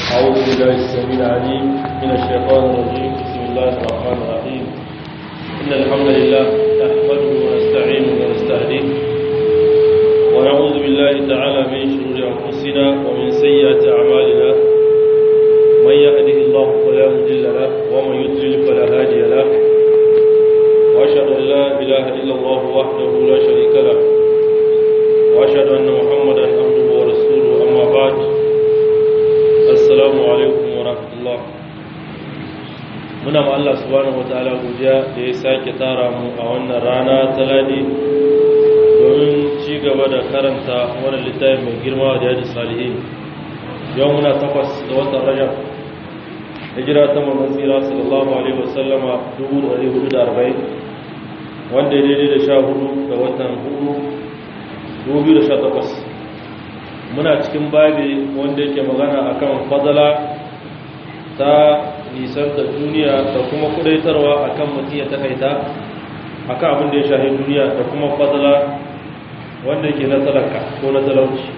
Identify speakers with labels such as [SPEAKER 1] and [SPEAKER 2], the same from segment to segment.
[SPEAKER 1] أعوذ بالله السميع العليم من الشيطان الرجيم بسم الله الرحمن الرحيم إن الحمد لله نحمده ونستعينه ونستهديه ونعوذ بالله تعالى من شرور أنفسنا ومن سيئات أعمالنا من يهده الله فلا مضل له ومن يضلل فلا هادي له وأشهد أن لا إله إلا الله وحده لا شريك له وأشهد أن محمدا عبده ورسوله أما بعد assalamu alaikum wa rahmatullah muna ma Allah subhanahu wataala godiya da ya sake tara mu a wannan rana ta ladi domin ci gaba da karanta wannan littafi mai girma da yadda salihin yau muna takwas da watan rajab hijira ta manzon tsira sallallahu alaihi wasallama 1440 wanda ya daidai da sha hudu ga watan hudu 2018 muna cikin babi wanda yake magana akan fadala ta nisanta duniya da kuma kudaitarwa akan mutum ya takaita akan abin da ya shahi duniya da kuma fadala wanda yake na talaka ko na talauci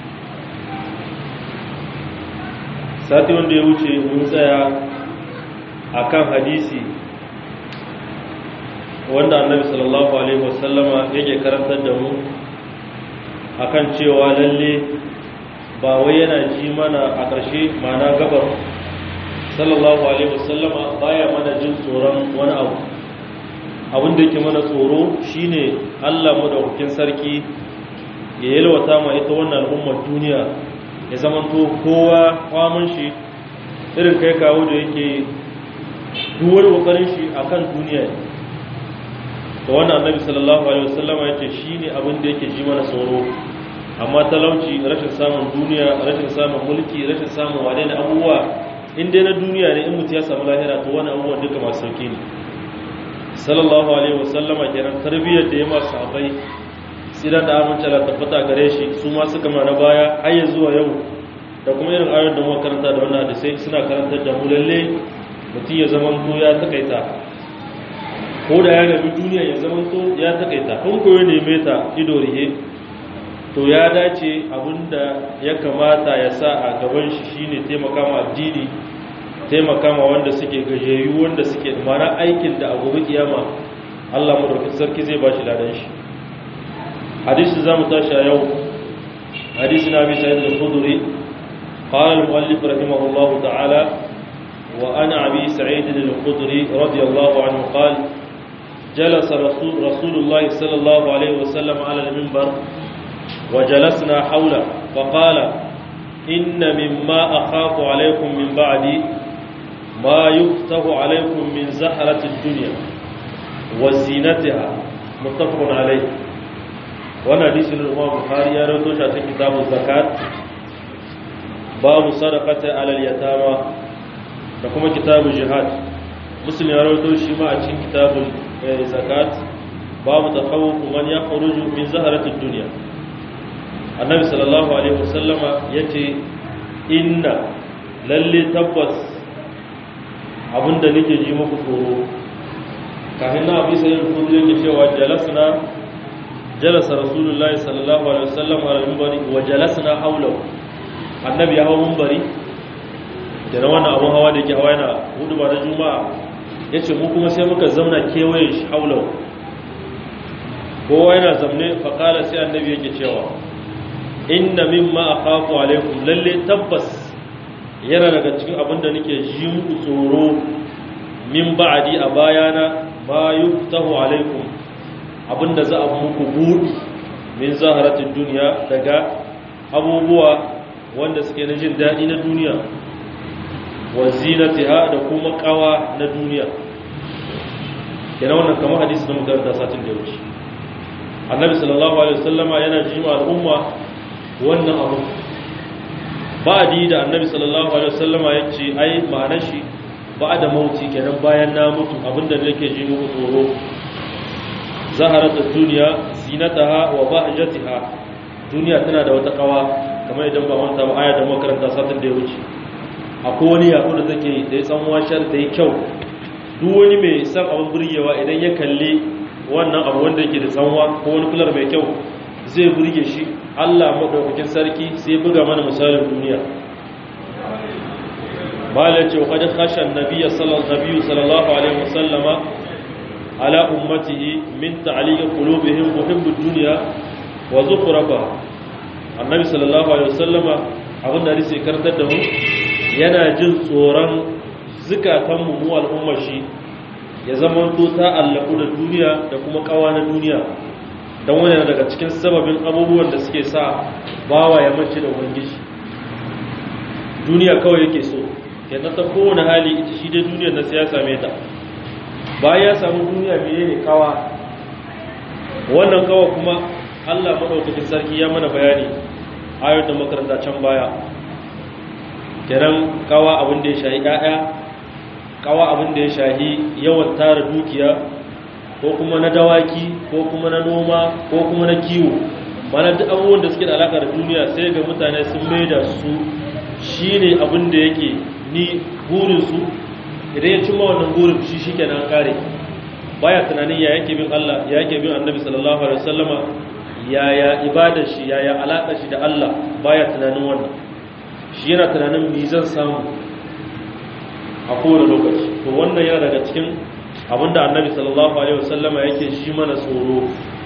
[SPEAKER 1] sati wanda ya wuce mun tsaya akan hadisi wanda annabi sallallahu alaihi wasallama yake karantar da mu akan cewa lalle ba wai yana ji mana a ƙarshe mana gabar sallallahu alaihi wasallama baya mana jin tsoron wani abu abin da yake mana tsoro shine Allah madaukakin sarki ya yalwata ma ita wannan al'ummar duniya ya zamanto kowa kwamin shi irin kai kawo da yake duwar kokarin shi akan duniya da wannan annabi sallallahu alaihi wasallama yace shine abin da yake ji mana tsoro amma talauci rashin samun duniya rashin samun mulki rashin samun wane da abubuwa in dai na duniya ne in mutu ya samu lahira to wani abubuwan duka masu sauki ne sallallahu alaihi wasallama kenan tarbiyyar da ya masu sahabbai siran da amince Allah tabbata gare shi su ma suka ma na baya har ya zuwa yau da kuma irin ayoyin da muka karanta da wannan hadisi suna karantar da mu lalle mutum ya zaman to ya takaita ko da ya gabi duniya ya zaman to ya takaita kun koyo neme ta ido rihe to ya dace abinda ya kamata ya sa a gaban shi shine taimaka ma addini taimaka ma wanda suke gajeyu wanda suke mana aikin da a gobe kiyama Allah madaukakin sarki zai bashi ladan shi hadisi zamu tashi a yau hadisi na bi sa'id al-khudri qala al-muallif rahimahullahu ta'ala wa ana abi sa'id al-khudri radiyallahu anhu qala جلس رسول رسول الله صلى الله عليه وسلم على المنبر وجلسنا حوله فقال إن مما أخاف عليكم من بعدي ما يفتح عليكم من زهرة الدنيا وزينتها متفق عليه وانا حديث الإمام البخاري يروي في كتاب الزكاة باب صدقة على اليتامى وكما كتاب الجهاد مسلم يروي شيما في كتاب الزكاة باب تخوف من يخرج من زهرة الدنيا annabi sallallahu alaihi wasallama ya ce inna lalle tabbas abinda nake ji muku tsoro kafin na abu sayin kudu yake cewa jalasna jalasa rasulullahi sallallahu alaihi wasallam a mimbari wa jalasna haulau annabi ya hau mimbari da na wannan abun hawa da yake hawa yana hudu ba na juma'a ya ce mu kuma sai muka zauna kewaye shi haulau kowa yana zamne faƙala sai annabi yake cewa inna mimma akhafu alaikum lalle tabbas yana daga cikin abinda nake ji muku tsoro min ba'di a bayana ma yuftahu alaikum abinda za a muku budi min zaharatin duniya daga abubuwa wanda suke na jin daɗi na duniya wa zinatiha da kuma kawa na duniya kenan wannan kamar hadisi da muka karanta satin da ya wuce annabi sallallahu alaihi wasallama yana jima al'umma wannan abu ba di da annabi sallallahu alaihi wasallama ya ce ai ma'anar shi ba da mauti kenan bayan na mutu abinda nake ji muku tsoro zaharatu duniya zinataha wa bahjatiha duniya tana da wata kawa kamar idan ba manta ba aya da makaranta satin da ya wuce akwai wani yaƙo da take da ya san washar da ya kyau duk wani mai san abin burgewa idan ya kalli wannan abu wanda yake da tsanwa ko wani kular mai kyau zai burge shi Allah maɗaukakin sarki sai buga mana misalin duniya malai ce wa khashan nabiyyi sallallahu alaihi wasallama ala ummatihi min ta'liq qulubihim muhibbud dunya wa zukhrafa annabi sallallahu alaihi wasallama abin da rike kartar da mu yana jin tsoron zukatan mu mu al'ummar shi ya zama to ta allaku da duniya da kuma kawa na duniya don wani daga cikin sababin abubuwan da suke sa bawa ya mace da ubangiji duniya kawai yake so yadda ta kowane hali ita shi dai duniyar na ya same ta bayan ya samu duniya mene ne kawa wannan kawa kuma allah maɗaukakin sarki ya mana bayani ayar da makaranta can baya kenan kawa abin da ya shahi 'ya'ya kawa abin da ya shahi yawan tara dukiya ko kuma na dawaki ko kuma na noma ko kuma na kiwo mana duk abubuwan da suke da alaka da duniya sai ga mutane sun maida su shine abin da yake ni burin su idan ya cimma wannan burin shi shikenan kare baya tunanin ya yake bin Allah ya yake bin Annabi sallallahu alaihi wasallama yaya ibadar shi yaya alaka shi da Allah baya tunanin wannan shi yana tunanin me zan samu a kowane lokaci to wannan yana daga cikin abinda annabi sallallahu alaihi wasallama yake shi mana tsoro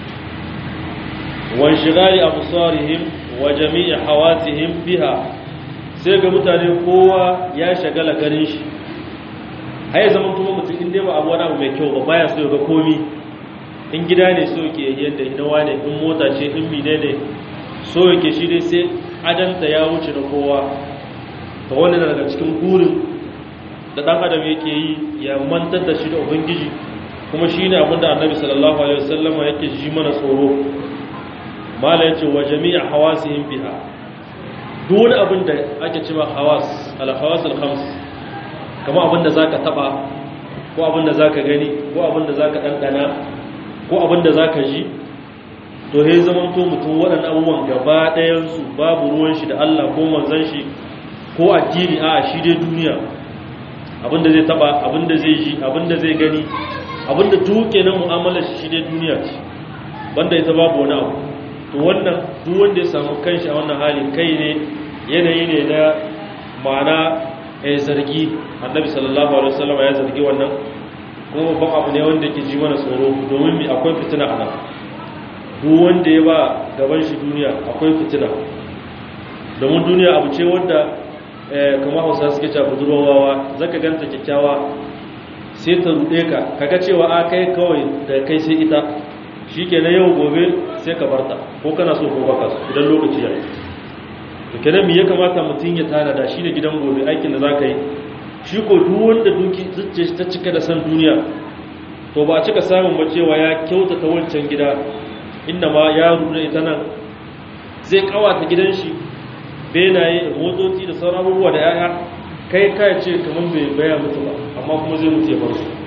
[SPEAKER 1] wan shigali absarihim wa jami'i hawatihim biha sai ga mutane kowa ya shagala garin shi haye zaman kuma mutum inda ba abu wani abu mai kyau ba baya so ga komi in gida ne so yake yadda hinawa ne in mota ce in mine ne so yake shi dai sai adanta ya wuce na kowa ta wani daga cikin burin da ɗan adam yake yi ya mantar da shi da ubangiji kuma shi ne abinda annabi sallallahu alaihi wasallama yake ji mana tsoro mala yace wa jami'a hawasihim biha duk wani abin da ake cewa hawas al hawas al khams kamar abin da zaka taba ko abin da zaka gani ko abin da zaka dandana ko abin da zaka ji to he zaman to mutum waɗannan abubuwan gaba ɗayan su babu ruwan shi da Allah ko manzon shi ko addini a shi dai duniya abinda zai taba abinda zai ji abinda zai gani abinda duke na mu'amalar shi ne duniya ce banda ita babu wani abu to wannan duk wanda ya samu kanshi a wannan hali kai ne yanayi ne na ma'ana ya zargi annabi sallallahu alaihi wasallam ya zargi wannan kuma babban abu ne wanda ke ji mana tsoro domin mi akwai fitina a nan duk wanda ya ba gaban shi duniya akwai fitina domin duniya abu ce wanda kuma hausa suke cewa budurwawa zaka ganta kyakkyawa sai ta rude ka kaga cewa a kai kawai da kai sai ita shikenan yau gobe sai ka barta ko kana so ko baka so idan lokaci ya to kenan me ya kamata mutun ya tana da shi da gidan gobe aikin da zaka yi shi ko duk wanda duki zuciya ta cika da san duniya to ba a cika samun ba cewa ya kyautata wancan gida inda ma ya rude ita nan zai kawata gidan shi benaye motoci da sauran abubuwa da yaya kai kai ce kamar bai baya mutu ba amma kuma zai mutu ya bar su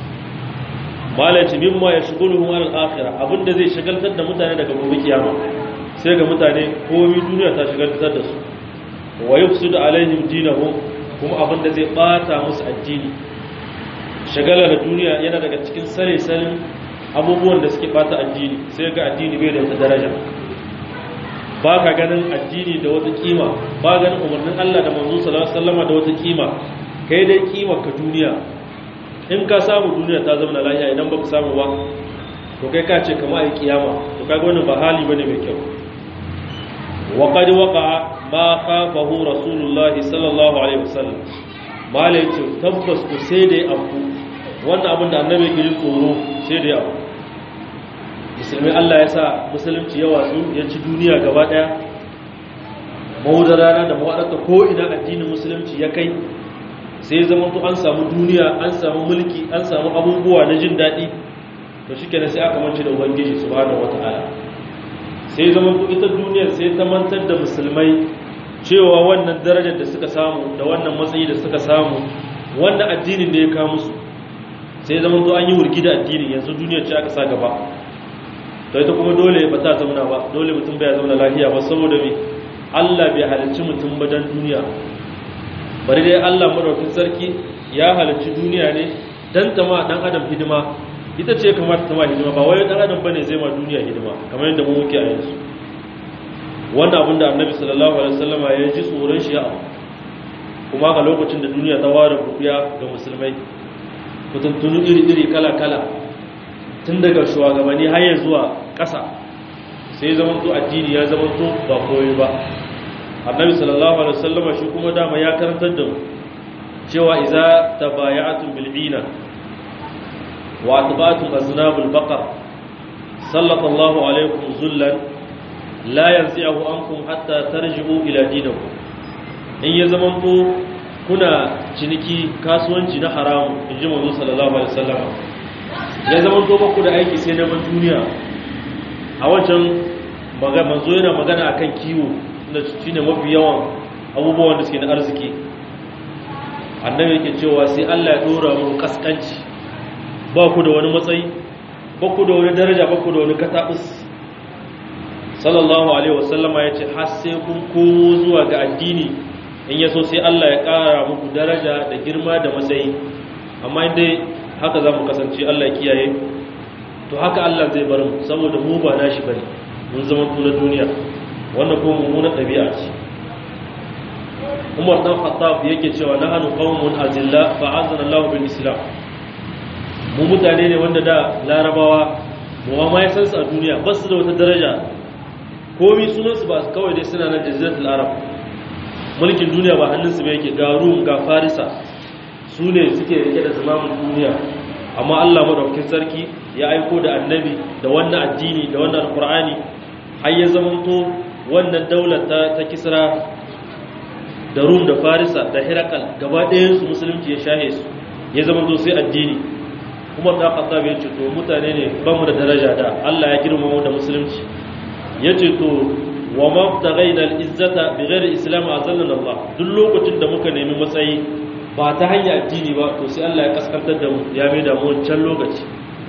[SPEAKER 1] malaci mimma ya shigulu hum al akhirah abinda zai shagaltar da mutane daga gobe kiyama sai ga mutane komai duniya ta shagaltar da su wa yufsidu alaihim dinahum kuma abinda zai bata musu addini shagala da duniya yana daga cikin sare sanin abubuwan da suke bata addini sai ga addini bai da wata daraja ba ka ganin addini da wata kima ba ganin umarnin Allah da manzo sallallahu alaihi wasallam da wata kima kai dai kima ka duniya in ka samu duniya ta zama lafiya idan baka samu ba to kai ka ce kamar ai kiyama to kaga wannan ba hali bane mai kyau wa qad waqa'a ma khafahu rasulullahi sallallahu alaihi wasallam malai ce tabbas ku sai dai abu wannan abin da annabi ke jin tsoro sai dai abu musulmi Allah ya sa musulunci ya watsu ya ci duniya gaba daya mawudar rana da mawaɗarta ko ina addinin musulunci ya kai sai zama to an samu duniya an samu mulki an samu abubuwa na jin daɗi to shi kenan sai aka mance da ubangiji subhanahu wata'ala sai zama to ita duniyar sai ta mantar da musulmai cewa wannan darajar da suka samu da wannan matsayi da suka samu wannan addinin da ya kawo musu sai zama to an yi wurgi da addinin yanzu duniyar ce aka sa gaba to ita kuma dole ba ta zauna ba dole mutum bai zauna lafiya ba saboda me Allah bai halicci mutum ba dan duniya bari dai Allah madaukakin sarki ya halicci duniya ne dan ta ma dan adam hidima ita ce kamar ta ma hidima ba wai dan adam bane zai ma duniya hidima kamar yadda mu muke a yanzu wannan abin da Annabi sallallahu alaihi wasallama ya ji tsoron shi ya kuma ga lokacin da duniya ta ware rufiya ga musulmai mutuntunu iri-iri kala-kala tun daga shugabanni har zuwa ƙasa sai zama to addini ya zama to ba koyi ba annabi sallallahu alaihi wasallam shi kuma dama ya karantar da mu cewa idza tabaya'tum bil ina wa atba'tum aznabul baqar sallallahu alaikum zullan la yanzi'uhu ankum hatta tarji'u ila dinikum in ya zama to kuna ciniki kasuwanci na haramu inji manzo sallallahu alaihi wasallam ya zama to ba ku da aiki sai na duniya a wancan manzo yana magana akan kiwo da shi ne mafi yawan abubuwan da suke na arziki annabi yake cewa sai Allah ya dora mu kaskanci ba ku da wani matsayi ba ku da wani daraja ba ku da wani katabus sallallahu alaihi wasallama ya ce har sai kun komo zuwa ga addini in yaso sai Allah ya kara muku daraja da girma da matsayi amma dai haka za mu kasance Allah ya kiyaye to haka Allah zai bar mu saboda mu ba nashi bane mun zama na duniya wannan ko mummunar ɗabi'a ce umar dan khattab yake cewa nahnu qaumun azilla fa azana Allah bil islam mu mutane ne wanda da larabawa mu ma ya san su a duniya ba su da wata daraja komai sunan su ba kawai dai suna na jaziratul arab mulkin duniya ba hannun su ba yake ga rum ga farisa su ne suke rike da zamanin duniya amma Allah madaukakin sarki ya aiko da annabi da wannan addini da wannan alqur'ani har ya zamanto wannan daular ta, ta kisra da rum da farisa da hirakal gaba ɗayansu musulunci ya shahe su ya zama zo sai addini kuma ta kasa bai ce to mutane ne ba mu da daraja da allah ya girma mu da musulunci ya ce to wa mabtaghaina al-izzata bighairi islam azallana allah duk lokacin da muka nemi matsayi ba ta hanyar addini ba to sai allah ya kaskantar da mu ya mai da mu wancan lokaci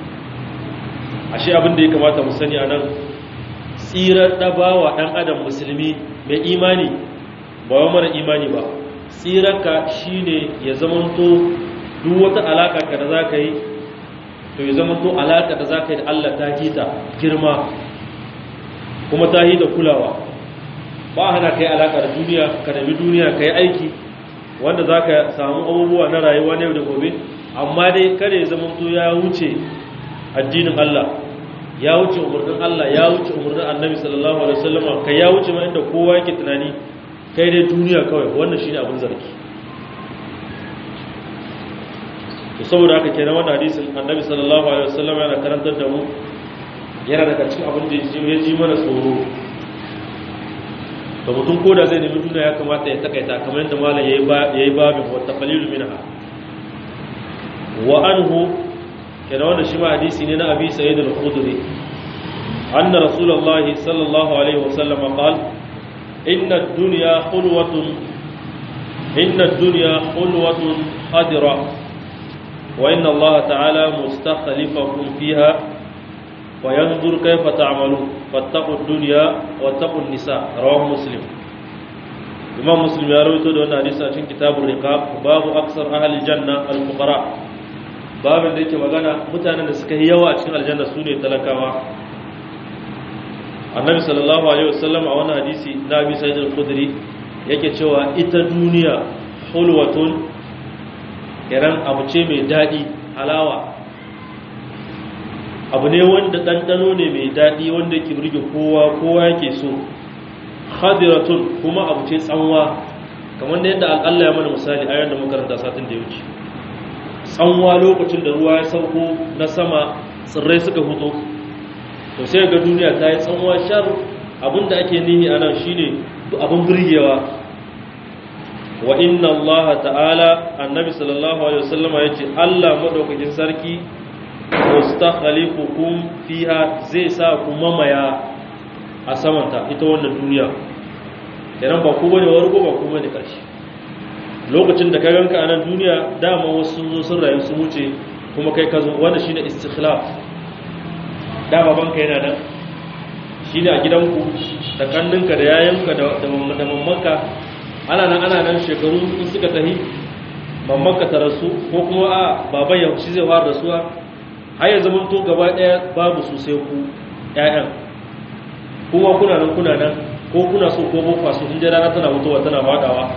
[SPEAKER 1] ashe abin da ya kamata mu sani a nan tsirar ɗabawa ɗan adam musulmi mai imani ba wa mara imani ba tsirarka shi ne ya zamanto duk wata alaƙa ka da za ka yi to ya zamanto alaƙa da za ka yi da Allah ta hita girma kuma ta hita kulawa ba hana ka yi alaƙa da duniya ka nemi duniya ka yi aiki wanda za ka samu abubuwa na rayuwa na yau da gobe amma dai kada ya zamanto ya wuce addinin Allah ya wuce umarnin Allah ya wuce umarnin annabi sallallahu alaihi wasallam kai ya wuce ma inda kowa yake tunani kai dai duniya kawai wannan shine abin zargi to saboda haka kenan wannan hadisin annabi sallallahu alaihi wasallam yana karantar da mu yana daga cikin abin da ya ji mana tsoro da mutum koda zai nemi duniya ya kamata ya takaita kamar yadda malam yayi yayi babin wa taqlilu minha wa anhu kenan wannan shi ma hadisi ne na abi sa'id al-khudri anna rasulullahi sallallahu alaihi wasallam qala inna ad-dunya khulwatun inna ad-dunya khulwatun khadira wa inna allaha ta'ala mustakhlifakum fiha wa yanzur kayfa ta'malun fattaqu ad-dunya wattaqu an-nisa rawahu muslim imam muslim ya rawaito da wannan hadisi a cikin kitabur riqab babu aksar ahli janna al-fuqara babin da yake magana mutanen da suka yi yawa a cikin aljanna su ne talakawa annabi sallallahu alaihi wasallam a wannan hadisi na abi sa'id al-khudri yake cewa ita duniya hulwatun kiran abu ce mai dadi halawa abu ne wanda dandano ne mai dadi wanda yake burge kowa kowa yake so khadiratun kuma abu ce tsanwa kamar da yadda Allah ya mana misali a da makaranta satin da ya wuce tsanwa lokacin da ruwa ya sauko na sama tsirrai suka fito to sai ga duniya ta yi tsanwa shar abinda ake nihi a nan shine abin birgewa wa inna Allah ta'ala annabi sallallahu alaihi wasallama yace Allah madaukakin sarki mustakhlifukum fiha zai sa ku mamaya a samanta ita wannan duniya kenan ba ku bane wargo ba ku bane karshe lokacin da ka ganka a nan duniya dama wasu sun zo sun rayu sun wuce kuma kai ka zo wanda shine istikhlaf dama banka yana nan shine a gidanku da kanninka da yayanka da da mammanka ana nan ana nan shekaru in suka tahi mammanka ta rasu ko kuma a baban ya shi zai fara rasuwa har ya zama to gaba daya babu su sai ku ƴaƴan kuma kuna nan kuna nan ko kuna so ko ba so in rana tana mutuwa tana fadawa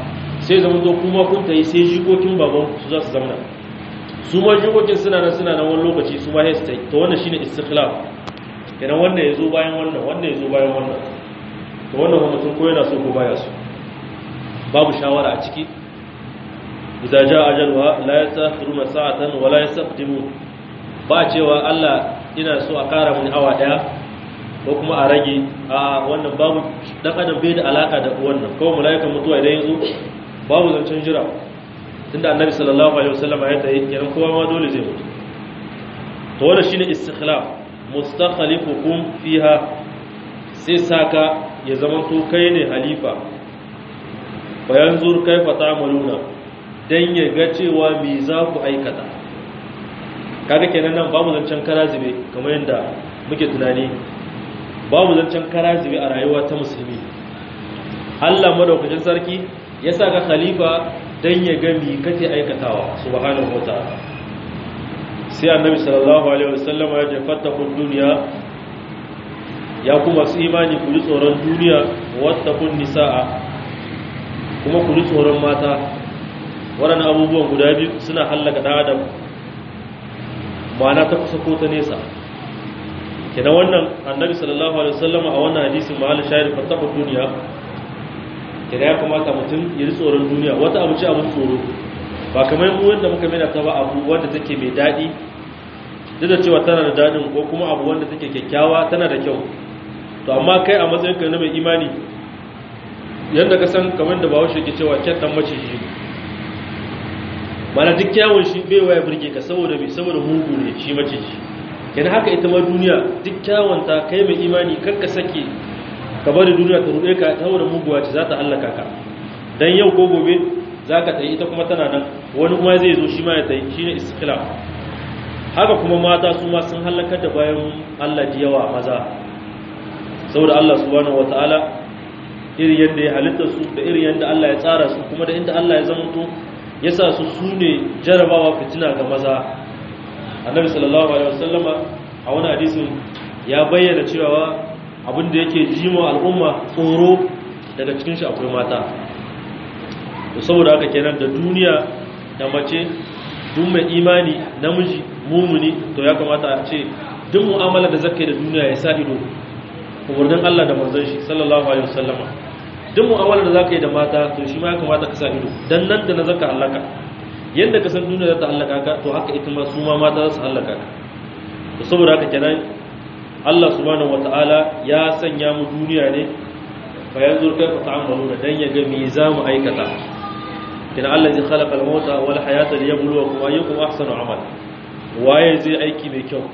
[SPEAKER 1] sai zama to kuma kun tayi sai jikokin baban su za su zama su ma jikokin suna nan suna nan wani lokaci su ma sai su tayi to wannan shine istikhlaf kenan wannan yazo bayan wannan wannan yazo bayan wannan to wannan kuma mutum ko yana so ko baya so babu shawara a ciki idza jaa ajalha la yastakhiruna sa'atan wa la yastaqdimun ba cewa Allah ina so a kara mun awa daya ko kuma a rage a wannan babu dan adam bai da alaka da wannan kawai malaikan mutuwa idan yazo babu zancen jira tunda annabi sallallahu alaihi wasallam ya tayi kenan kowa ma dole zai mutu to wannan shine istikhlaf mustakhlifukum fiha sai saka ya zama to kai ne halifa bayan zur kaifa ta'maluna dan ya ga cewa me za ku aikata kaga kenan nan babu zancen karazibe kamar yadda muke tunani babu zancen karazibe a rayuwa ta musulmi Allah madaukakin sarki ya saka khalifa dan ya ga me kake aikatawa subhanahu wataala sai annabi sallallahu alaihi wasallam ya ce fattaqud dunya ya kuma su imani ku ji tsoron duniya wattaqun nisaa kuma ku ji tsoron mata waɗannan abubuwan guda biyu suna hallaka ɗan adam ma'ana ta kusa ko ta nesa kenan wannan annabi sallallahu alaihi wasallam a wannan hadisin mahal shahid fattaqud duniya kenan ya kamata mutum ya ji tsoron duniya wata abu ce abin tsoro ba kamar mu wanda muka mena ta ba abu wanda take mai daɗi duk da cewa tana da daɗin ko kuma abu wanda take kyakkyawa tana da kyau to amma kai a matsayin ka na mai imani yadda ka san kamar da bawo shi ke cewa kyan dan maciji mana duk kyawun shi bai waya burge ka saboda mai saboda mugu ne shi maciji yana haka ita ma duniya duk kyawun ta kai mai imani kar ka sake ka bari duniya ta ruɗe ka saboda muguwa ce za ta hallaka ka dan yau ko gobe za ka tsaye ita kuma tana nan wani kuma zai zo shi ma ya tsaye shi ne iskila haka kuma mata su ma sun hallakar da bayan allah ji yawa maza saboda allah subhanahu wataala irin yadda ya halitta su da irin yadda allah ya tsara su kuma da inda allah ya zamanto ya sa su su ne jarabawa fitina ga maza annabi sallallahu alaihi wasallama a wani hadisin ya bayyana cewa abin da yake jima al'umma tsoro daga cikin shi akwai mata to saboda haka kenan da duniya da mace duk mai imani namiji mumuni to ya kamata a ce duk mu'amala da zakai da duniya ya sa ido umarnin Allah da manzon shi sallallahu alaihi wasallama duk mu'amala da zaka yi da mata to shi ma ya kamata ka sa ido dan nan da na zaka halaka yanda ka san duniya za ta halaka ka to haka ita ma su ma mata za su halaka ka to saboda haka kenan Allah subhanahu wataala ya sanya mu duniya ne fa yanzu kai fa ta'amalu da dan ya ga me za mu aikata kina Allah zai khalaqa al-mauta wal hayata liyabluwakum ayyukum ahsanu amala waye zai aiki mai kyau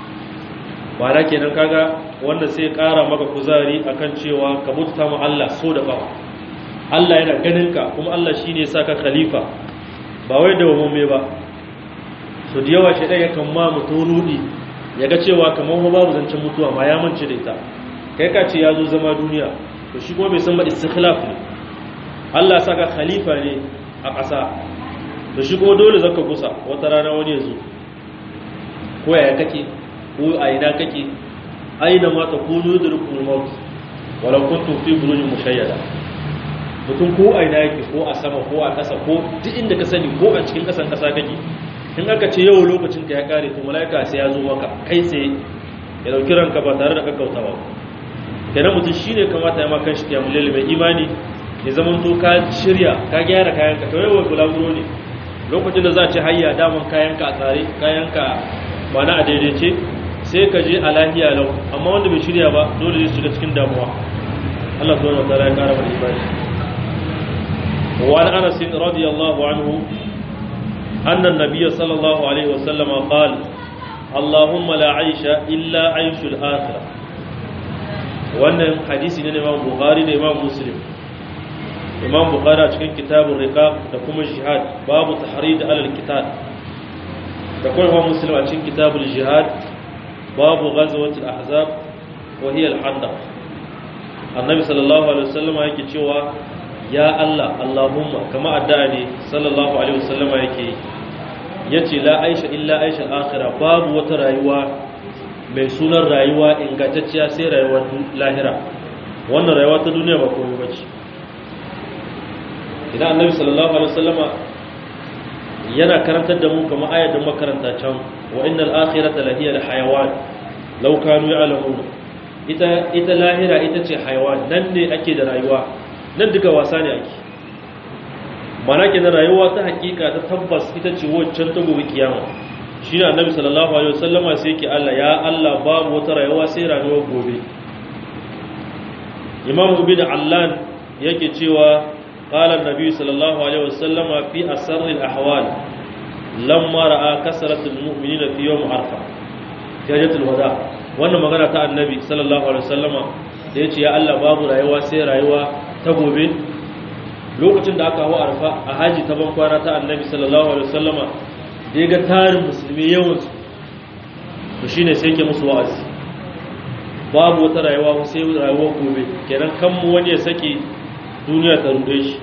[SPEAKER 1] bara kenan kaga wanda sai ƙara maka kuzari akan cewa ka bauta mu Allah so da bawa Allah yana ganin ka kuma Allah shine ya saka khalifa ba wai da mumme ba so da yawa shedan yakan ma mutum rudi yaga cewa kamar ba babu zancen mutuwa ma ya mance da ita kai ka ce ya zo zama duniya to shi kuma bai san ba istikhlaf ne Allah saka khalifa ne a ƙasa to shi kuma dole zaka gusa wata rana wani ya zo ko yaya kake ko a ina kake aina ma ta kunu yudrikul maut walau kuntum fi burujin mushayyada mutum ko a ina yake ko a sama ko a ƙasa ko duk inda ka sani ko a cikin ƙasan ƙasa kake in aka ce yau lokacin ka ya kare to malaika sai ya zo maka kai sai ya dauki ranka ba tare da kakkautawa kenan mutum shine kamata ya maka shi kiyamul lail mai imani ya zaman to ka shirya ka gyara kayanka to yau bulaguro ne lokacin da za a ci hayya daman kayanka a tsare kayanka ba na a daidaice sai ka je a lahiya lau amma wanda bai shirya ba dole zai shiga cikin damuwa Allah subhanahu wa ta'ala ya kara mana imani wa an anas radiyallahu anhu anna an-nabiy sallallahu alaihi wasallam qala Allahumma la aisha illa aishul akhirah wannan hadisi ne na Imam Bukhari da Imam Muslim Imam Bukhari a cikin kitabun riqaq da kuma jihad babu tahrid alal kitab da kuma Imam Muslim a cikin kitabul jihad babu ghazwatul ahzab wa hiya al-handaq annabi sallallahu alaihi wasallam yake cewa ya Allah Allahumma kama addu'a ne sallallahu alaihi wasallam yake yace la aisha illa aisha akhirah babu wata rayuwa mai sunan rayuwa ingantacciya sai rayuwar lahira wannan rayuwa ta duniya ba komai bace idan annabi sallallahu alaihi wasallama yana karantar da mu kamar ayat da makaranta can wa innal akhirata lahiya al hayawan law kanu ya'lamun ita ita lahira ita ce hayawan nan ne ake da rayuwa nan duka wasa ne ake mana ke na rayuwa ta hakika ta tabbas ita ce waccan ta gobe kiyama shi ne annabi sallallahu alaihi wasallama sai yake Allah ya Allah babu wata rayuwa sai rayuwar gobe imam ibn allan yake cewa qala annabi sallallahu alaihi wasallama fi asraril ahwal lamma ra'a kasratul mu'minina fi yawm arfa jajatul wada wannan magana ta annabi sallallahu alaihi wasallama da yace ya Allah babu rayuwa sai rayuwa ta gobe lokacin da aka hawa arfa a haji ta ban kwana ta annabi sallallahu alaihi wasallama da ya ga tarin musulmi yawan su to shine sai ke musu wa'azi babu wata rayuwa sai rayuwar gobe kenan kan mu wani ya saki duniya ta rude shi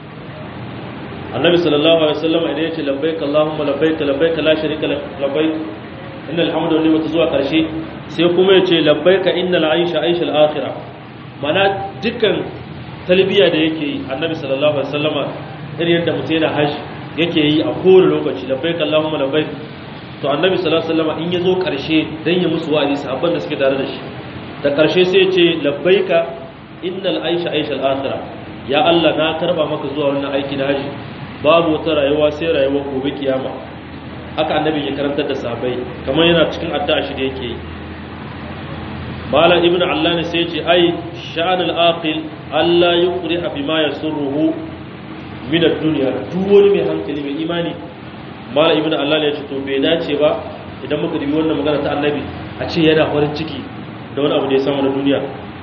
[SPEAKER 1] annabi sallallahu alaihi wasallama idan ya ce labbaik allahumma labbaik labbaik la sharika lak labbaik innal hamdu wa ni'matu zuwa karshe sai kuma ya ce labbaik innal aisha aisha al-akhirah mana dukkan talbiya da yake yi annabi sallallahu alaihi wasallama irin yadda mutum yana haji yake yi a kowane lokaci labbaik allahumma labbaik to annabi sallallahu alaihi wasallama in yazo karshe dan ya musu wa'azi sahabban da suke tare da shi da karshe sai ya ce labbaika innal aisha aisha al-akhirah ya Allah na karba maka zuwa wannan aiki na haji babu wata rayuwa sai rayuwar gobe kiyama haka annabi ya karantar da sahabbai kamar yana cikin addu'a shi da yake yi malam ibn allani sai ce ai sha'anul aqil Allah yuqri'a bima yasurruhu min ad-dunya duk wani mai hankali mai imani malam ibn allani ya ce to bai dace ba idan muka dubi wannan magana ta annabi a ce yana farin ciki da wani abu da ya samu na duniya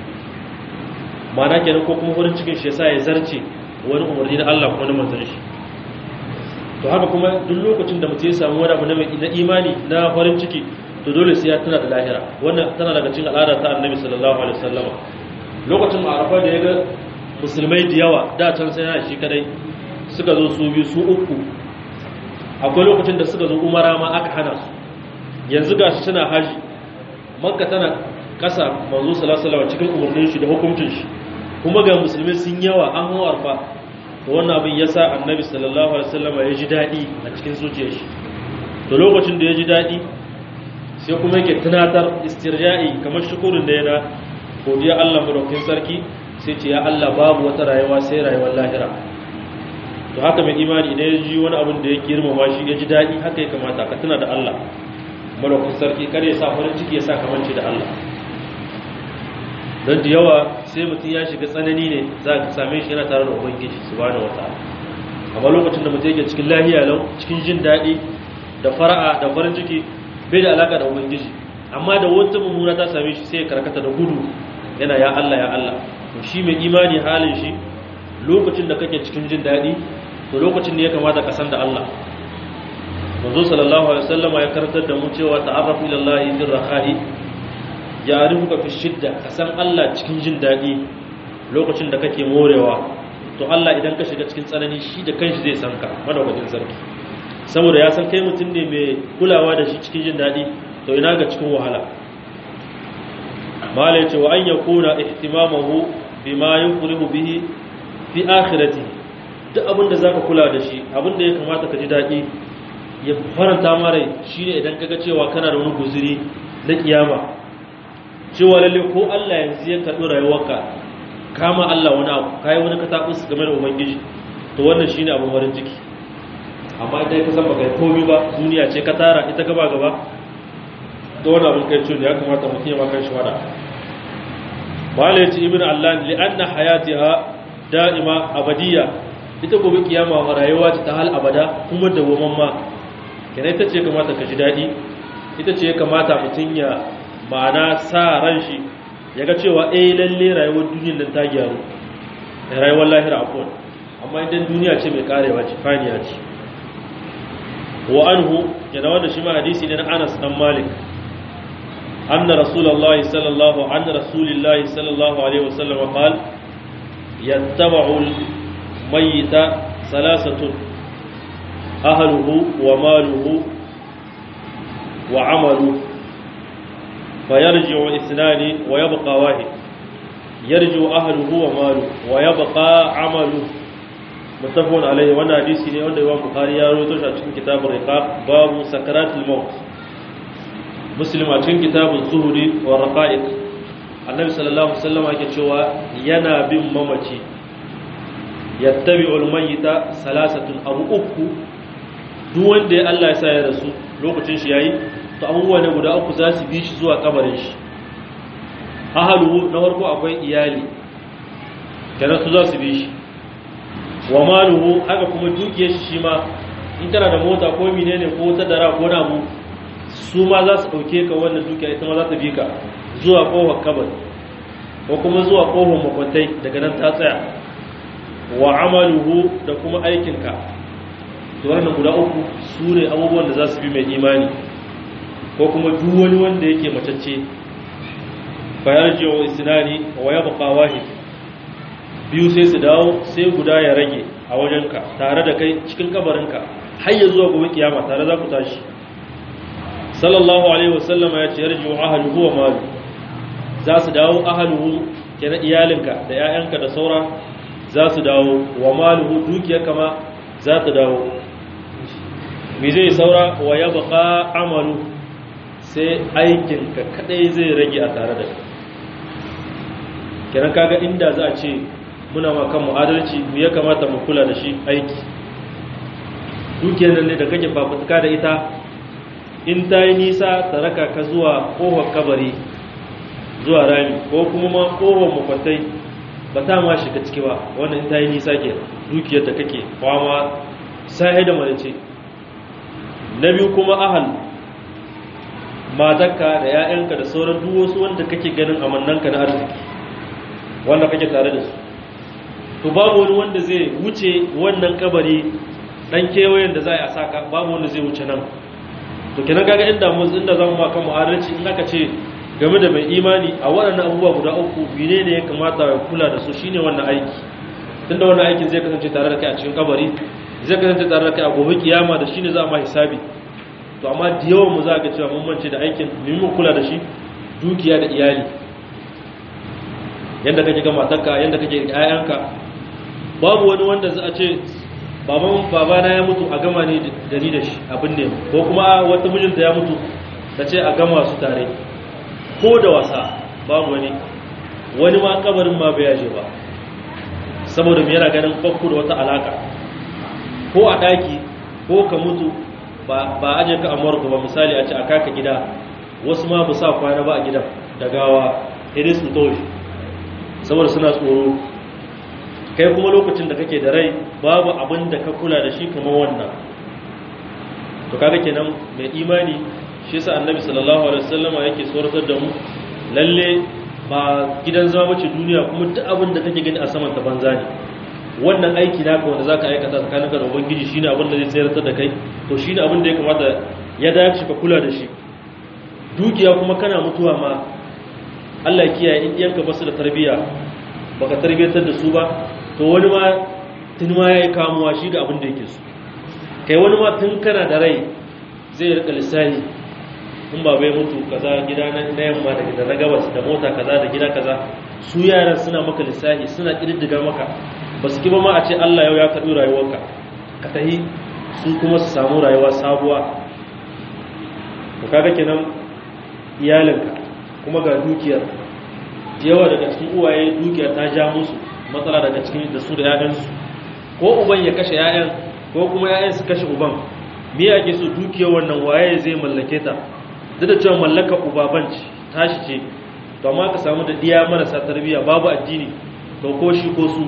[SPEAKER 1] ma'ana kenan ko kuma farin cikin shi yasa ya zarce wani umarni na Allah ko na manzon shi to haka kuma duk lokacin da mutum ya samu wani abu na imani na farin ciki to dole sai ya tuna da lahira wannan tana daga cikin al'ada ta annabi sallallahu alaihi wasallama lokacin arafa da ya ga musulmai da yawa da can sai yana shi kadai suka zo su biyu su uku akwai lokacin da suka zo umara ma aka hana su yanzu gashi suna haji makka tana kasa manzo sallallahu alaihi wasallam cikin umarnin shi da hukuncin shi kuma ga musulmai sun yawa an hawa arfa to wannan abin yasa annabi sallallahu alaihi wasallama ya ji dadi a cikin zuciyar shi to lokacin da ya ji dadi sai kuma yake tunatar istirja'i kamar shukurin da yana godiya Allah madaukakin sarki sai ce ya Allah babu wata rayuwa sai rayuwar lahira to haka mai imani idan ya ji wani abin da ya girmama shi ya ji daɗi haka ya kamata ka tuna da Allah madaukakin sarki kare ya sa farin ciki ya sa kamanci da Allah don da yawa sai mutum ya shiga tsanani ne za ka same shi yana tare da ubangiji subhanahu wataala amma lokacin da mutum yake cikin lahiya lau cikin jin daɗi da fara'a da farin ciki bai da alaka da ubangiji amma da wata mummuna ta same shi sai ya karkata da gudu yana ya Allah ya Allah to shi mai imani halin shi lokacin da kake cikin jin daɗi to lokacin ne ya kamata ka san da Allah manzo sallallahu alaihi wasallama ya karantar da mu cewa ta'arrafu ila Allah fi rakhai ya'rifuka fi shidda ka san Allah cikin jin daɗi lokacin da kake morewa to Allah idan ka shiga cikin tsanani shi da kanshi zai san ka madaukakin sarki saboda ya san kai mutum ne mai kulawa da shi cikin jin daɗi to ina ga cikin wahala mala ya ce wa an ya kuna ihtimamahu bima yufrihu bihi fi akhirati duk abin da zaka kula da shi abin da ya kamata ka ji daɗi ya faranta ma rai shine idan kaga cewa kana da wani guzuri na kiyama cewa lalle ko Allah yanzu ya karɓi rayuwarka kama Allah wani abu kai wani katabus game da ubangiji to wannan shine abin farin ciki amma idan ka san baka komai ba duniya ce ka tara ita gaba gaba da wani abin kai ciwo ya kamata mutum ya makan shi wada mala ya ce ibn allah li anna hayatiha da'ima abadiyya ita gobe kiyama rayuwa ce ta hal abada kuma da woman ma kenan ita ce kamata ka ji daɗi ita ce kamata mutum ya ma'ana sa ran shi ya ga cewa eh lalle rayuwar duniyar nan ta gyaru rayuwar lahira akwai amma idan duniya ce mai karewa ce faniya ce wa anhu yana wanda shi ma hadisi ne na Anas dan Malik anna rasulullahi sallallahu anna rasulillahi sallallahu alaihi wasallam qala yattaba'u al-mayyita salasatun ahluhu wa maluhu wa 'amaluhu fayarji'u ithnani wa yabqa wahid yarji'u ahluhu wa maluhu wa yabqa 'amaluhu muttafaqun alaihi wannan hadisi ne wanda Imam Bukhari ya rawaito shi a cikin kitabur riqaq babu sakaratul maut muslim a cikin kitabun zuhuri wa raqa'iq annabi sallallahu alaihi wasallam yake cewa yana bin mamaci yattabi'ul mayyita salasatun abu uku duk wanda ya Allah ya sa ya rasu lokacin shi yayi to abubuwa ne guda uku za su bi shi zuwa kabarin shi ahalu na farko akwai iyali kenan su za su bi shi wa maluhu haka kuma dukiyar shi shi ma in tana da mota ko menene ko ta dara ko namu su ma za su ɗauke ka wannan dukiya ita ma za ta bi ka zuwa ƙofar kabar ko kuma zuwa ƙofar makwantai daga nan ta tsaya wa amaluhu da kuma aikinka to wannan guda uku su ne abubuwan da za su bi mai imani ko kuma duk wani wanda yake macacce bayar jiwa isnani wa ya baka wahid biyu sai su dawo sai guda ya rage a wajenka tare da kai cikin kabarinka har ya zuwa gobe kiyama tare za ku tashi sallallahu alaihi wasallama ya ce yarji wa ahluhu wa malu za su dawo ahluhu kenan iyalinka da 'ya'yanka da saura za su dawo wa maluhu dukiyarka ma za ta dawo me zai saura wa ya baka amalu sai aikinka kadai zai rage a tare da kenan kaga inda za a ce muna ma kan adalci mu ya kamata mu kula da shi aiki dukiyar nan ne da kake fafutuka da ita in ta yi nisa ta raka ka zuwa kohon kabari zuwa rami ko kuma ma kohon makwatai ba ta ma shiga ciki ba wannan in ta yi nisa ke dukiyar da kake kwama sahi da malice na biyu kuma ahal matakka da 'ya'yanka da sauran duk wasu wanda kake ganin amannanka na arziki wanda kake tare da su to babu wani wanda zai wuce wannan kabari dan kewayen da za a saka babu wanda zai wuce nan to kenan kaga inda mu inda zamu ma kan mu'adalci in aka ce game da mai imani a waɗannan abubuwa guda uku bine ne ya kamata ya kula da su shine wannan aiki tunda wannan aikin zai kasance tare da kai a cikin kabari zai kasance tare da kai a gobe kiyama da shine za a ma hisabi to amma da yawan mu za ga cewa mun mance da aikin mu kula da shi dukiya da iyali yanda kake ga matarka yanda kake ga 'ya'yanka babu wani wanda za a ce baban babana ya mutu a gama ne da ni da shi abin ne ko kuma wata mijinta ya mutu ta ce a gama su tare ko da wasa babu wani wani ma kabarin ma bai yaje ba saboda mu yana ganin bakku da wata alaka ko a daki ko ka mutu ba ba aje ka amurka ba misali a ce a kaka gida wasu ma ba sa kwana ba a gidan da gawa iris mutoshi saboda suna tsoro kai kuma lokacin da kake da rai babu abin da ka kula da shi kamar wannan to kaga kenan mai imani shi yasa annabi sallallahu alaihi wasallama yake tsoratar da mu lalle ba gidan zama bace duniya kuma duk abin da kake gani a saman ta banza ne wannan aiki naka wanda zaka aikata tsakaninka da ubangiji shine abin da zai tsayar da kai to shine abin da ya kamata ya dace ka kula da shi dukiya kuma kana mutuwa ma Allah ya kiyaye in iyanka basu da tarbiyya baka tarbiyatar da su ba to wani ma tun ma ya yi kamuwa shi da abin da yake su kai wani ma tun kana da rai zai rika lissahi in ba bai mutu kaza gida na yamma da gida na gabas da mota kaza da gida kaza su yaran suna maka lissahi suna ƙididdiga maka ba su kiba ma a ce Allah yau ya karɓi rayuwarka ka tahi su kuma su samu rayuwa sabuwa to kaga kenan iyalinka kuma ga dukiyar yawa daga cikin uwaye dukiyar ta ja musu matsala daga cikin da su da ‘ya'yansu ko uban ya kashe ‘ya'yan ko kuma ‘ya'yan su kashe uban me ake so dukiyar wannan waye zai mallake ta duk da cewa mallaka ubaban tashi ce to amma ka samu da diya marasa tarbiyya babu addini to ko shi ko su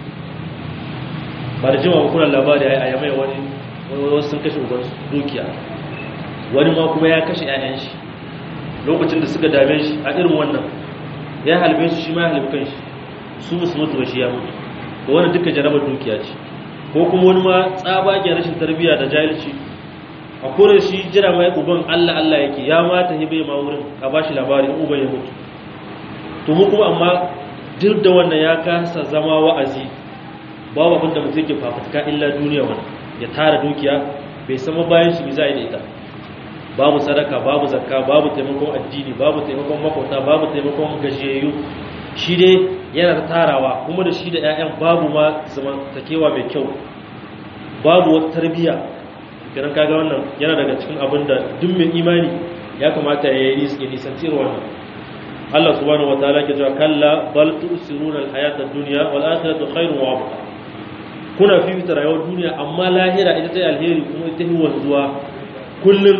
[SPEAKER 1] ba da jima ba kuna labari a yamai wani wasu sun kashe uban dukiya wani ma kuma ya kashe ‘ya'yan shi lokacin da suka dame shi a irin wannan ya halbe su shi ma ya halbe kan shi su musu mutu shi ya mutu to wannan duka jarabar dukiya ce ko kuma wani ma tsabagen rashin tarbiyya da jahilci a kore shi jira mai uban Allah Allah yake ya mata hibe ma wurin a bashi labari in uban ya mutu to mu kuma amma duk da wannan ya kasa zama wa'azi babu abin da mutum yake fafutuka illa duniya wannan ya tara dukiya bai sama bayan shi za a yi da ita babu sadaka babu zakka babu taimakon addini babu taimakon makwata babu taimakon gajiyayyu shi dai yana tarawa kuma da shi da 'ya'yan babu ma zamantakewa mai kyau babu wata tarbiyya kiran kaga wannan yana daga cikin abin da duk mai imani ya kamata ya yi nisanci wannan Allah subhanahu wataala ke cewa kalla bal tusiruna alhayata ad-dunya wal akhiratu khairun wa abqa kuna fifita rayuwar duniya amma lahira ita ta alheri kuma ita yi wanzuwa kullum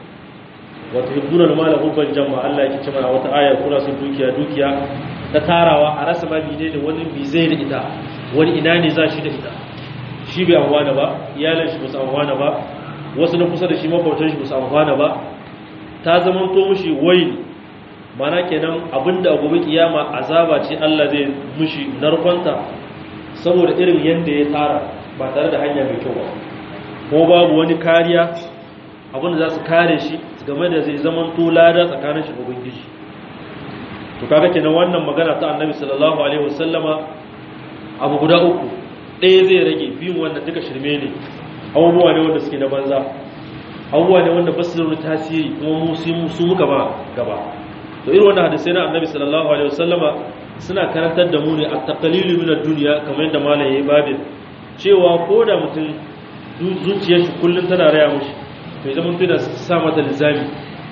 [SPEAKER 1] wa tuhibbuna al-mala hubban jamma Allah yake cewa wata aya kuna son dukiya dukiya ta tarawa a rasa ma bide da wani bi zai da ita wani ina ne za shi da ita shi bai amfana ba iyalan shi ba su amfana ba wasu na kusa da shi makwabtan shi ba su amfana ba ta zama to mushi wai mana kenan abinda a gobe kiyama azaba ce Allah zai mushi narkonta saboda irin yadda ya tara ba tare da hanya mai kyau ba ko babu wani kariya abinda za su kare shi game da zai zama to lada tsakanin shi da ubangiji to kaga kenan wannan magana ta annabi sallallahu alaihi wasallama abu guda uku ɗaya zai rage biyun wanda duka shirme ne abubuwa ne wanda suke na banza abubuwa ne wanda basu da wani tasiri kuma mu su muka ba gaba to irin wannan hadisai na annabi sallallahu alaihi wasallama suna karantar da mu ne at-taqlilu min ad-dunya kamar yadda malam yayi babin cewa ko da mutum zuciyar shi kullun tana raya mushi to zama mutum da sa mata lizami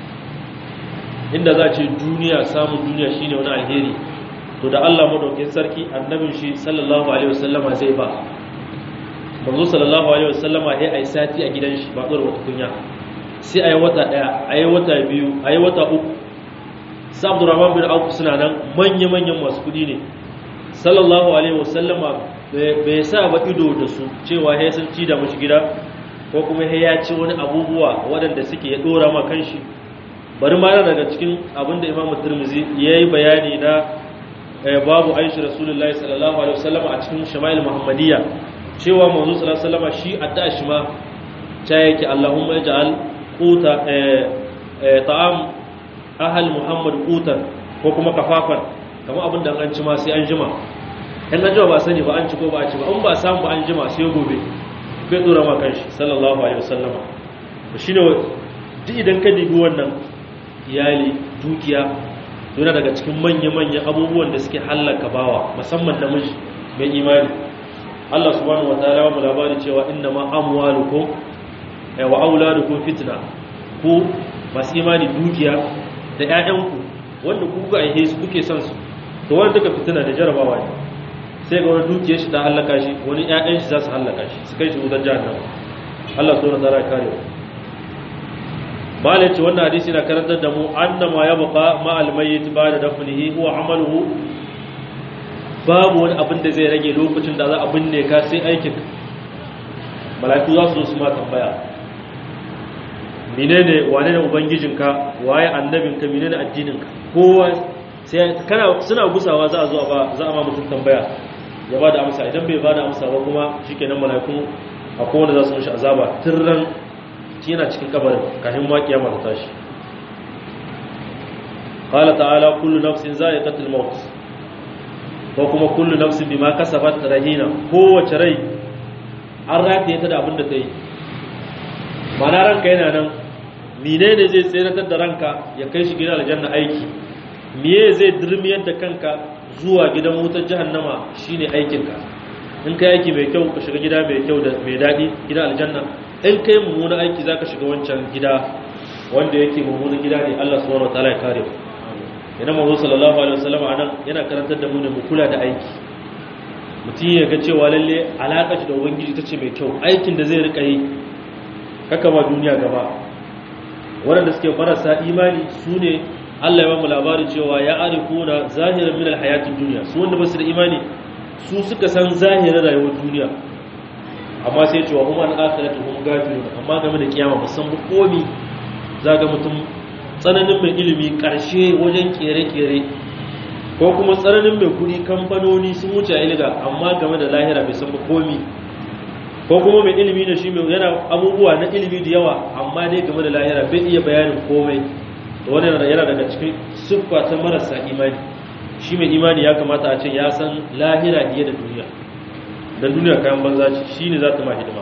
[SPEAKER 1] inda za a ce duniya samun duniya shine wani alheri to da Allah madaukakin sarki annabin shi sallallahu alaihi wasallama zai ba manzo sallallahu alaihi wasallama sai ai sati a gidan shi ba tsoro wata kunya sai ayi wata daya ayi wata biyu ayi wata uku sa Abdurrahman bin Auf suna nan manya manyan masu kudi ne sallallahu alaihi wasallama bai sa ba ido da su cewa sai sun ci da mushi gida ko kuma sai ya ci wani abubuwa waɗanda suke ya dora ma kanshi bari ma daga cikin abinda Imam Tirmidhi yayi bayani na babu aishi rasulullahi sallallahu alaihi wasallam a cikin shama'il muhammadiyya cewa manzo sallallahu alaihi wasallam shi addu'a shi ma ta yake Allahumma ij'al quta ta'am ahal muhammad qutan ko kuma kafafan kamar abin da an ci ma sai an jima in an jima ba sani ba an ci ko ba a ci ba in ba samu ba an jima sai gobe bai dora ma kanshi sallallahu alaihi wasallam shine duk idan ka dibi wannan iyali dukiya yana daga cikin manya-manyan abubuwan da suke hallaka bawa musamman namiji mai imani Allah subhanahu wataala wa labari cewa inna ma amwalukum wa auladukum fitna ku masu imani dukiya da ƴaƴanku wanda ku ga aihe su kuke son su to wanda duka fitina da jarabawa ne sai ga wani dukiyar shi ta hallaka shi wani ƴaƴan shi za su hallaka shi su kai shi wutar jahannama Allah subhanahu wataala ya kare mu malai ce wannan hadisi na karantar da mu annama ya buka ma'al mayyit ba da dafnihi huwa amaluhu babu wani abin da zai rage lokacin da za a binne ka sai aikin malaiku za su zo su ma tambaya menene wane ne ubangijinka waye annabinka menene addininka kowa sai kana suna gusawa za a zo ba za a ma mutum tambaya ya ba da amsa idan bai ba da amsa ba kuma shikenan malaiku akwai wanda za su mishi azaba tirran shi yana cikin kabarin kafin ma kiyama ta tashi qala ta'ala kullu nafsin za'iqatul maut ko kuma kullu nafsin bima kasabat rahina kowace rai an rataye ta da abin da ta yi mana ranka yana nan menene zai tseratar da ranka ya kai shi gidan aljanna aiki miye zai dirmiyar da kanka zuwa gidan wutar jahannama shine aikinka in kai aiki mai kyau ka shiga gida mai kyau da mai daɗi gidan aljanna in kai mummunan aiki za ka shiga wancan gida wanda yake mummunan gida ne Allah subhanahu wataala ya kare ina manzo sallallahu alaihi wasallam anan yana karantar da mu ne mu kula da aiki mutum ya ga cewa lalle alaƙa shi da ubangiji ta ce mai kyau aikin da zai rika yi kaka ma duniya gaba waɗanda suke marasa imani su ne Allah ya ba mu labari cewa ya arifuna zahiran min alhayatid duniya su wanda ba su da imani su suka san zahirin rayuwar duniya amma sai cewa kuma an akhiratu hum gafilun amma game da kiyama musan ba komi zaga mutum tsananin mai ilimi karshe wajen kere-kere ko kuma tsananin mai kudi kamfanoni sun wuce ilga amma game da lahira bai san ba komi ko kuma mai ilimi ne shi mai yana abubuwa na ilimi da yawa amma dai game da lahira bai iya bayanin komai da wani yana daga cikin siffa ta marasa imani shi mai imani ya kamata a ce ya san lahira fiye da duniya dan duniya kayan banza ce shine za ta ma hidima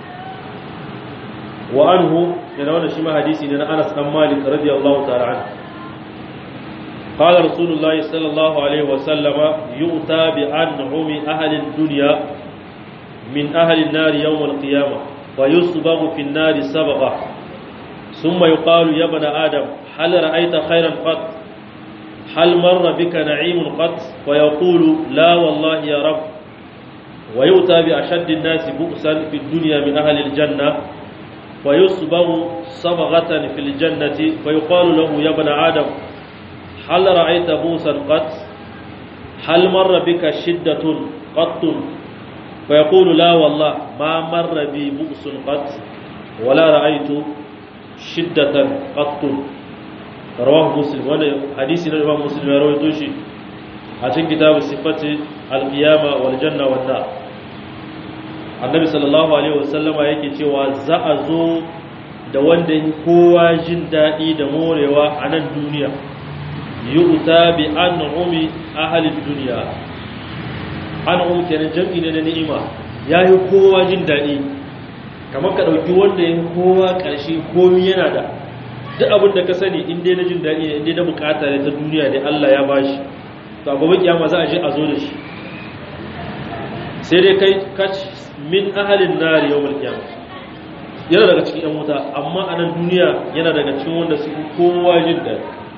[SPEAKER 1] wa anhu yana wannan shi ma hadisi ne na Anas dan Malik radiyallahu ta'ala anhu قال رسول الله صلى الله عليه وسلم يؤتى بأنعم أهل الدنيا من أهل النار يوم القيامة ويصبغ في النار سبغة ثم يقال يا ابن آدم هل رأيت خيرا قط هل مر بك نعيم قط ويقول لا والله يا رب ويؤتى بأشد الناس بؤسا في الدنيا من أهل الجنة ويصبغ صبغة في الجنة فيقال له يا ابن آدم هل رأيت بوسا قط هل مر بك شدة قط فيقول لا والله ما مر بي بؤس قط ولا رأيت شدة قط رواه مسلم وانا حديث الإمام مسلم يروي توشي عشان كتاب صفة القيامة والجنة والنار annabi sallallahu alaihi wasallama yake cewa za a zo da wanda kowa jin daɗi da morewa a nan duniya yu'ta bi an'umi ahli dunya an'um kenan jam'i ne na ni'ima yayi kowa jin daɗi kamar ka dauki wanda yayi kowa ƙarshe komai yana da duk abin da ka sani in dai na jin daɗi ne in dai na bukata ne ta duniya da Allah ya bashi to a gobe kiyama za a je a zo da shi sai dai kai kac min ahalin nari yawmal qiyamah yana daga cikin yan wuta amma a nan duniya yana daga cikin wanda su kowa jin daɗi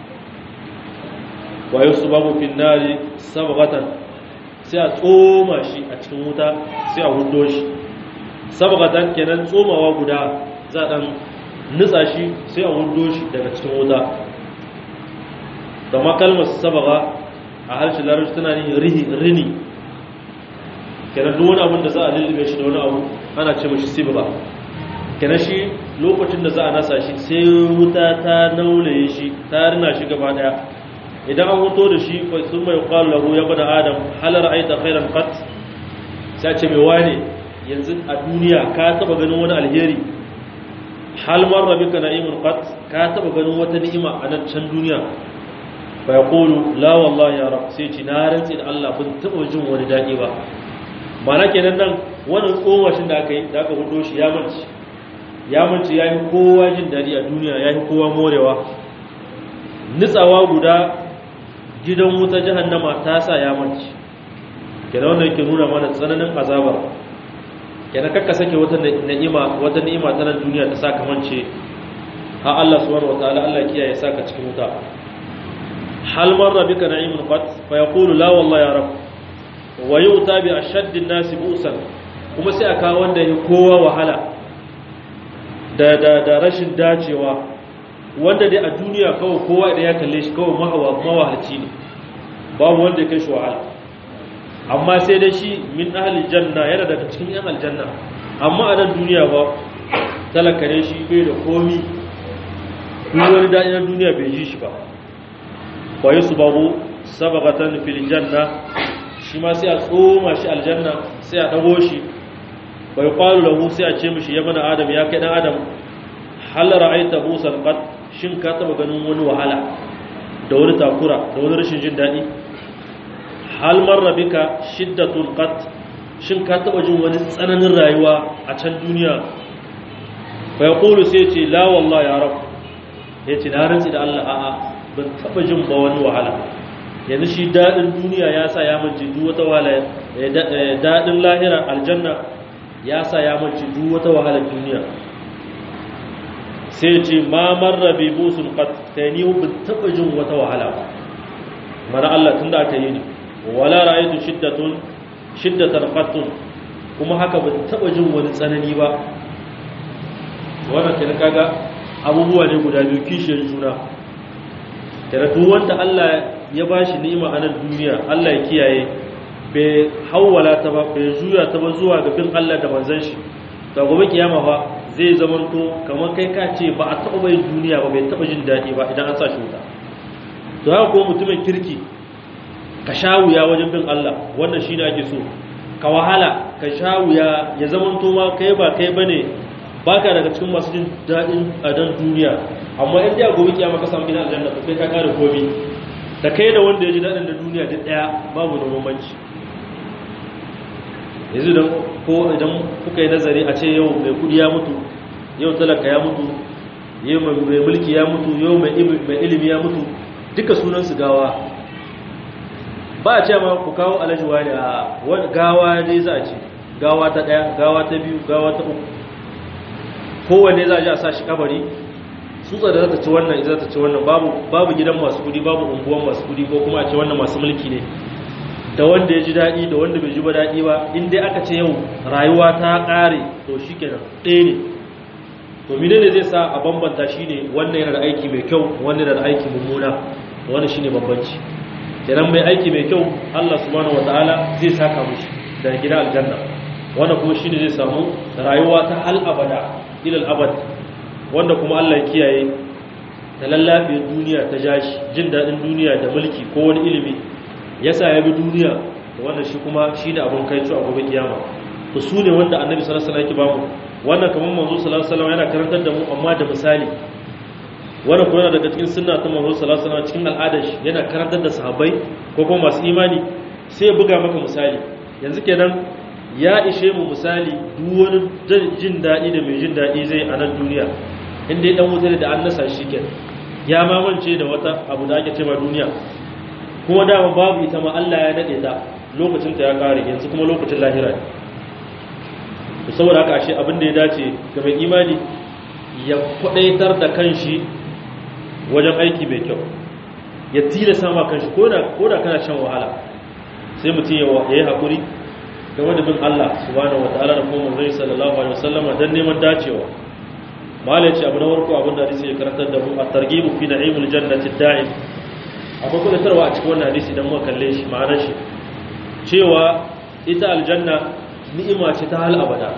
[SPEAKER 1] wa yusbabu fin nari sabghatan sai a tsoma shi a cikin wuta sai a hudo shi sabghatan kenan tsomawa guda za a dan nutsa shi sai a hudo shi daga cikin wuta da makalmar sabagha a harshen larabci tana yin rihi rini kenan duk wani abin da za a lullube shi da wani abu ana ce mashi sibra kenan shi lokacin da za a nasa shi sai wuta ta naulaye shi ta rina shi gaba daya idan an hoto da shi fa sun mai qalu lahu ya bada adam hal ra'aita khairan qat sai ce mai wane yanzu a duniya ka taba ganin wani alheri hal marra bika na'imun qat ka taba ganin wata ni'ima a nan can duniya fa yaqulu la wallahi ya rab sai ce na rantsi da Allah ban taba jin wani dadi ba mana kenan nan wannan tsomashin da aka yi da aka hudo shi ya manci ya manci ya yi kowa jin daɗi a duniya ya yi kowa morewa nitsawa guda gidan wuta jahannama ta sa ya manci kenan wannan yake nuna mana tsananin azabar kenan kakka sake wata ni'ima wata ni'ima ta nan duniya ta saka mance ha Allah subhanahu wataala Allah kiyaye saka cikin wuta hal marra bika na'imun qat fa yaqulu la wallahi ya rabb wa yau ta bi a shaddin nasi busan kuma sai a kawo wanda ya kowa wahala da, da, da rashin dacewa wanda dai a duniya kawai kowa da ya kalle shi kawai mawahalci ne babu wanda ya kai shi wahala amma sai dai shi min ahli janna yana daga cikin yan aljanna amma a nan duniya ba talaka ne shi bai da komi duk wani daɗi na duniya bai ji shi ba wa yi su babu sabagatan fil janna shi ma sai a tsoma shi aljanna sai a dago shi bai kwalu lahu sai a ce mishi ya mana adam ya kai dan adam hal ra'aita busan qad shin ka taba ganin wani wahala da wani takura da wani rashin jin dadi hal marra bika shiddatun qad shin ka taba jin wani tsananin rayuwa a can duniya bai qulu sai ce la wallahi ya rab yace na rantsi da Allah a'a ban taba jin ba wani wahala yanzu shi daɗin duniya ya sa ya manci duk wata wahala daɗin lahira aljanna ya sa ya manci duk wata wahalar duniya sai ce ma marra bi busun qat kai ni ban taba jin wata wahala ba mana Allah tunda aka yi ni wala ra'aytu shiddatun shiddatan qattun kuma haka ban taba jin wani tsanani ba wannan kenan kaga abubuwa ne guda biyu kishiyar juna kenan duk wanda Allah ya ba shi ni'ima a nan duniya Allah ya kiyaye bai hawwala ta ba bai juya ta ba zuwa ga bin Allah da manzon shi to gobe kiyama fa zai zamanto kamar kai ka ce ba a taɓa bai duniya ba bai taɓa jin daɗi ba idan an sa shi wuta to haka ko mutumin kirki ka sha wuya wajen bin Allah wannan shine ake so ka wahala ka sha wuya ya zamanto ma kai ba kai bane baka daga cikin masu jin daɗin a dan duniya amma in da gobe kiyama ka samu gidan aljanna to kai ka kare komai da kai da wanda ya ji daɗin da duniya duk ɗaya babu da bambanci yanzu da ko idan kuka yi nazari a ce yau mai kudi ya mutu yau talaka ya mutu yau mai mulki ya mutu yau mai ilimi ya mutu duka sunan su gawa ba a ce ma ku kawo alajuwa ne a wani gawa ne za a ce gawa ta ɗaya gawa ta biyu gawa ta uku kowanne za a ji a sa shi kabari tsutsa da za ta ci wannan ita za ta ci wannan babu gidan masu kudi babu unguwan masu kudi ko kuma a ce wannan masu mulki ne da wanda ya ji daɗi da wanda bai ji ba daɗi ba in dai aka ce yau rayuwa ta ƙare to shi kenan ɗaya ne to mine ne zai sa a bambanta shi ne wannan yana da aiki mai kyau wannan yana da aiki mummuna wannan shi ne bambanci kenan mai aiki mai kyau allah subhanahu wataala zai saka mushi da gida aljanna wannan kuma shi ne zai samu rayuwa ta hal abada ilal abad wanda kuma allah ya kiyaye da lallabe duniya ta jashi jin daɗin duniya da mulki ko wani ilimi yasa ya bi duniya wannan shi kuma shi ne abin kai a gobe kiyama to su ne wanda annabi sallallahu alaihi wasallam yake bamu wannan kamar manzo sallallahu alaihi wasallam yana karantar da mu amma da misali wannan kuma daga cikin sunna ta manzo sallallahu alaihi wasallam cikin al'adar shi yana karantar da sahabbai ko kuma masu imani sai ya buga maka misali yanzu kenan ya ishe mu misali duk wani jin daɗi da mai jin daɗi zai a nan duniya inda ya dan wuta da an nasa shi kenan ya mamance da wata abu da ake cewa duniya kuma dama babu ita ma Allah ya nade ta lokacin ta ya kare yanzu kuma lokacin lahira ne saboda haka ashe abin da ya dace ga mai imani ya kwadaitar da kanshi wajen aiki mai kyau ya tilasa ma kanshi koda koda kana shan wahala sai mutum ya yi hakuri da wani bin Allah subhanahu wataala da kuma manzon sallallahu alaihi wasallama dan neman dacewa malai ce abu na farko abin da hadisi ya karantar da mu at-targhibu fi na'imul jannati da'im akwai kudatarwa a cikin wannan hadisi idan muka kalle shi ma'anar shi cewa ita aljanna ni'ima ce ta hal abada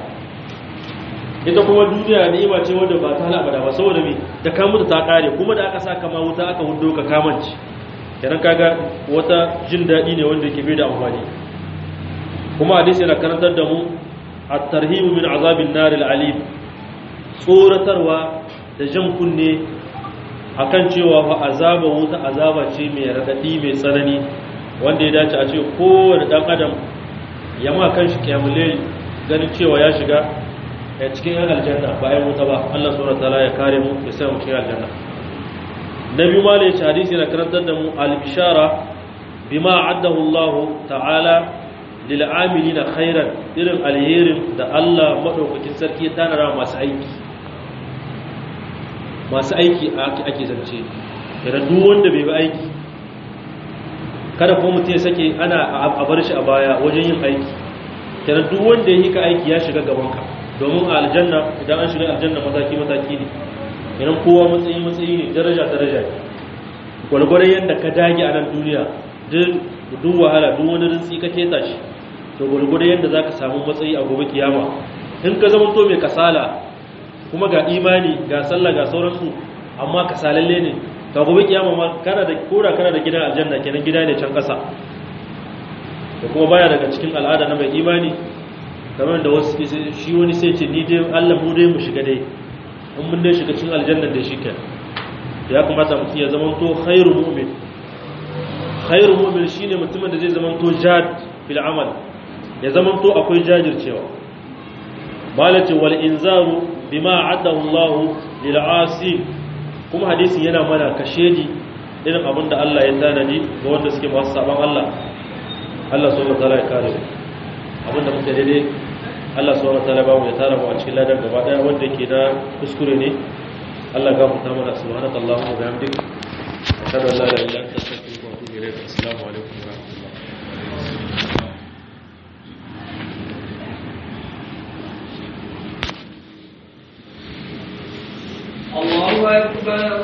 [SPEAKER 1] ita kuma duniya ni'ima ce wanda ba ta hal abada ba saboda me da ka mutu ta kare kuma da aka saka ma wuta aka hudo ka kamanci kenan kaga wata jin dadi ne wanda yake bai da amfani kuma hadisi yana karantar da mu at-tarhibu min azabin nar al-alim tsoratarwa da jan kunne akan cewa fa azaba wuta azaba ce mai radadi mai tsanani wanda ya dace a ce kowane dan adam ya ma kanshi kiyamule ganin cewa ya shiga a cikin yan aljanna bayan wuta ba Allah subhanahu wataala ya kare mu ya sa mu cikin aljanna nabi ma ne hadisi na karantar da mu al-bishara bima addahu Allah ta'ala lil amilina khairan irin alherin da Allah madaukakin sarki ya tanara masu aiki masu aiki ake zance idan duk wanda bai bi aiki kada kuma mutum ya sake ana a bar shi a baya wajen yin aiki kenan duk wanda ya yi ka aiki ya shiga gabanka domin a aljanna idan an shiga aljanna mataki mataki ne kenan kowa matsayi matsayi ne daraja daraja ne gwargwaron yadda ka dage a nan duniya duk wahala duk wani rintsi ka keta shi to gwargwaron yadda za ka samu matsayi a gobe kiyama in ka zama to mai kasala kuma ga imani ga sallah ga sauransu amma kasalalle ne ka gobe kiyama ma kana da kora kana da gidan aljanna kenan gida ne can kasa da kuma baya daga cikin al'ada na mai imani kamar da wasu shi wani sai ce ni dai Allah mu dai mu shiga dai in mun dai shiga cikin aljanna da shi ke ya kamata mutum ya zama to khairu mu'min khairu mu'min shine mutumin da zai zama to jad fil amal ya zama to akwai jajircewa malati wal inzaru bima addahu Allah lil asi kuma hadisin yana mana kashedi irin abin da Allah ya tanadi ga wanda suke masu saban Allah Allah subhanahu wataala ya kare mu abin da muke daidai Allah subhanahu wataala ba mu ya tara mu a cikin ladan gaba daya wanda yake da kuskure ne Allah ga mu ta mana subhanallahi wa bihamdihi ashhadu an la ilaha illa anta astaghfiruka wa atubu ilayk assalamu alaikum wa rahmatullahi
[SPEAKER 2] الله أكبر